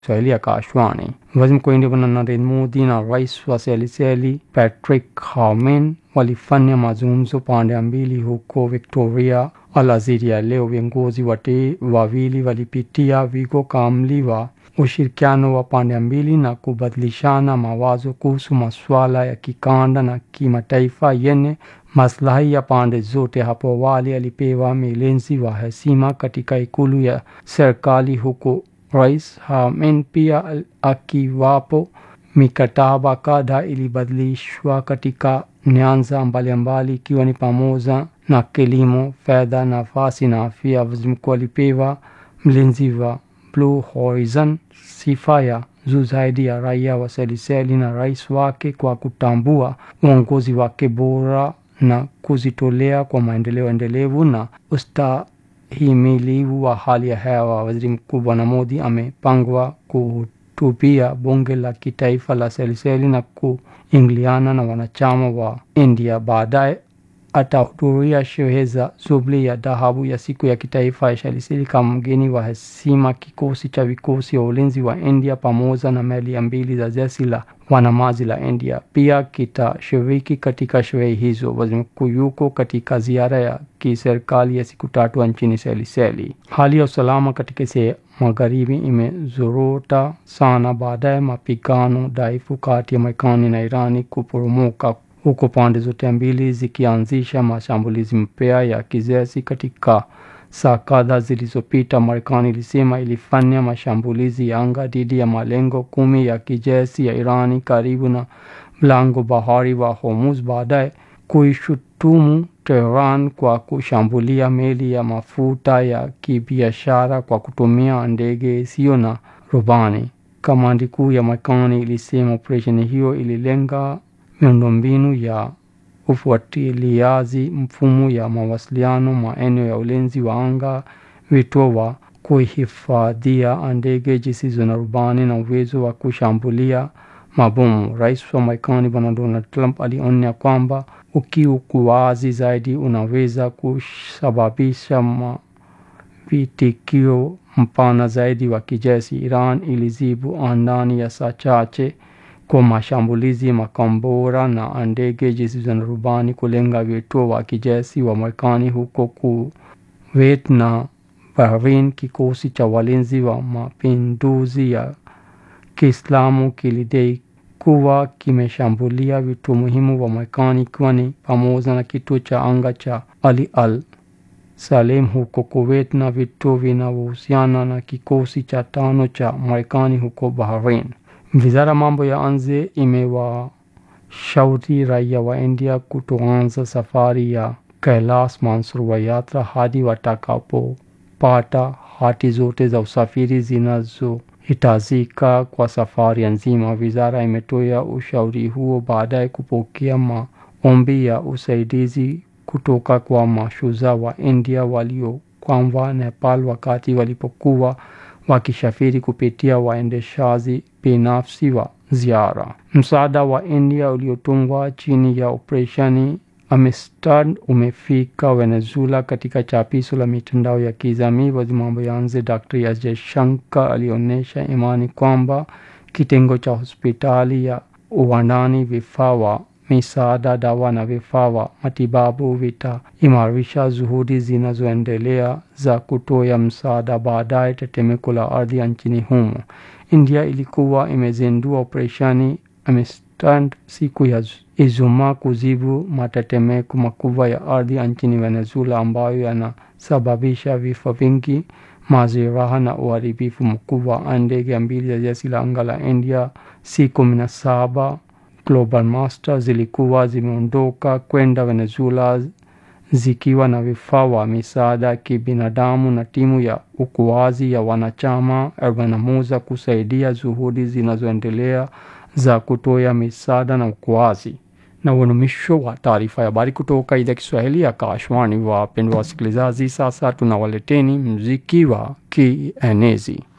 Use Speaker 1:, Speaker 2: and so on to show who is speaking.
Speaker 1: Swahili ya Kashwani. Waziri Mkuu wa India Bwana Narendra Modi na rais wa Seychelles Patrick Harmon walifanya mazungumzo pande mbili huko Victoria Algeria leo. Viongozi wote wawili walipitia wigo kamili wa ushirikiano wa pande mbili na kubadilishana mawazo kuhusu masuala ya kikanda na kimataifa yenye maslahi ya pande zote. Hapo awali alipewa milenzi wa heshima katika ikulu ya serikali huko Rais Harmon pia akiwapo. Mikataba kadhaa ilibadilishwa katika nyanja mbalimbali ikiwa ni pamoja na kilimo, fedha, nafasi na afya. Waziri mkuu alipewa mlinzi wa Blue Horizon sifa ya juu zaidi ya raia wa Seychelles na rais wake kwa kutambua uongozi wake bora na kujitolea kwa maendeleo endelevu na ustahimilivu wa hali ya hewa. Waziri Mkuu Bwana Modi amepangwa kuhutubia bunge la kitaifa la Seychelles na kuingiliana na wanachama wa India. Baadaye atahudhuria sherehe za Jubilee ya dhahabu ya siku ya kitaifa ya Seychelles kama mgeni wa heshima. Kikosi cha vikosi vya ulinzi wa India pamoja na meli mbili za jeshi la wanamaji la India pia kitashiriki katika sherehe hizo. Waziri mkuu yuko katika ziara ya kiserikali ya siku tatu nchini Seychelles. Hali ya usalama katika sehemu magharibi imezorota sana baada ya mapigano dhaifu kati ya Marekani na Irani kuporomoka huko pande zote mbili zikianzisha mashambulizi mpya ya kijeshi. Katika saa kadhaa zilizopita, Marekani ilisema ilifanya mashambulizi ya anga dhidi ya malengo kumi ya kijeshi ya Irani karibu na mlango bahari wa Hormuz, baadaye kuishutumu Tehran kwa kushambulia meli ya mafuta ya kibiashara kwa kutumia ndege isiyo na rubani. Kamandi kuu ya Marekani ilisema operesheni hiyo ililenga miundombinu ya ufuatiliaji, mfumo ya mawasiliano, maeneo ya ulinzi wa anga, vituo wa kuhifadhia ndege zisizo na rubani na uwezo wa kushambulia mabomu. Rais wa Marekani Bwana Donald Trump alionya kwamba ukiukwaji zaidi unaweza kusababisha vitikio mpana zaidi wa kijeshi. Iran ilijibu ndani ya saa chache kwa mashambulizi makombora na ndege zisizo na rubani kulenga vituo wa kijeshi wa Marekani huko Kuwait na Bahrain. Kikosi cha walinzi wa mapinduzi ya Kiislamu kilidai kuwa kimeshambulia vituo muhimu wa Marekani ikiwa ni pamoja na kituo cha anga cha Ali Al Salem huko Kuwait na vituo vinavyohusiana na kikosi cha tano cha Marekani huko Bahrain. Wizara mambo ya nje imewashauri raia wa India kutoanza safari ya Kailash Mansarovar yatra hadi watakapopata hati zote za usafiri zinazohitajika kwa safari nzima. Wizara imetoa ushauri huo baada ya kupokea maombi ya usaidizi kutoka kwa mashujaa wa India waliokwama Nepal wakati walipokuwa wakisafiri kupitia waendeshaji binafsi wa ziara. Msaada wa India uliotungwa chini ya operesheni Amistad umefika Venezuela. Katika chapisho la mitandao ya kijamii, waziri mambo ya nje Dr. S. Jaishankar alionyesha imani kwamba kitengo cha hospitali ya uwandani, vifaa wa misaada, dawa na vifaa wa matibabu vitaimarisha juhudi zinazoendelea za kutoa msaada baadaye tetemeko la ardhi nchini humo. India ilikuwa imezindua operesheni Amistad siku ya Ijumaa kujibu matetemeko makubwa ya ardhi nchini Venezuela ambayo yanasababisha vifo vingi, majeraha na uharibifu mkubwa. Ndege mbili za jeshi la anga la India C-17 Global Master zilikuwa zimeondoka kwenda Venezuela zikiwa na vifaa wa misaada ya kibinadamu na timu ya uokoaji ya wanachama arobaini na moja kusaidia juhudi zinazoendelea za kutoa misaada na uokoaji. Na huo ni mwisho wa taarifa ya habari kutoka idhaa Kiswahili ya Akashwani. Wapendwa wasikilizaji, sasa tunawaleteni mziki wa kienezi.